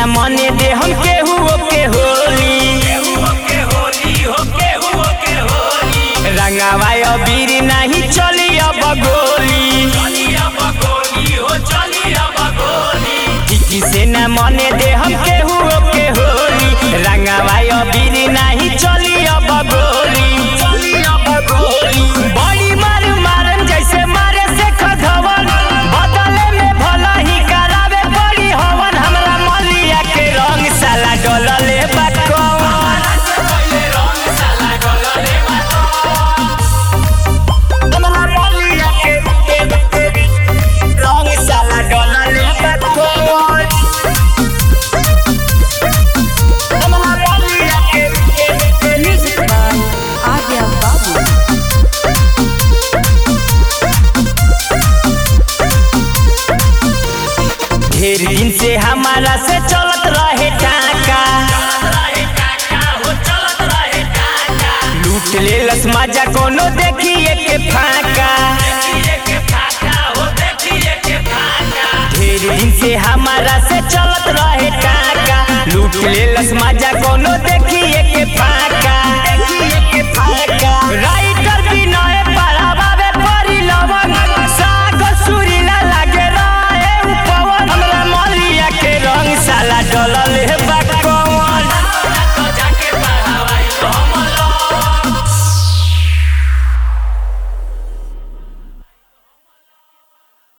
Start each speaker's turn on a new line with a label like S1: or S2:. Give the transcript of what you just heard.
S1: न मने दे हम केहू के होली रंगावा अबीर नहीं चली अब गोली किसी से न मने दे हम केहू के होली रंगावा अबीर नहीं चली अब गोली बड़ी मार मारन जैसे मारे से खधवन बदले में भला ही करावे बड़ी हवन हमरा मलिया के रंग साला डलले बा कौन हमरा मलिया के रंग साला डलले बा कौन हमरा मलिया के
S2: Music by Arya Babu.
S1: ढेर दिन से हमारा से चलत रहे टाका लूट ले लस मजा कोनो देखिए के फाका ढेर दिन से हमारा से चलत रहे टाका लूट ले लस मजा कोनो देखिए के फाका राइटर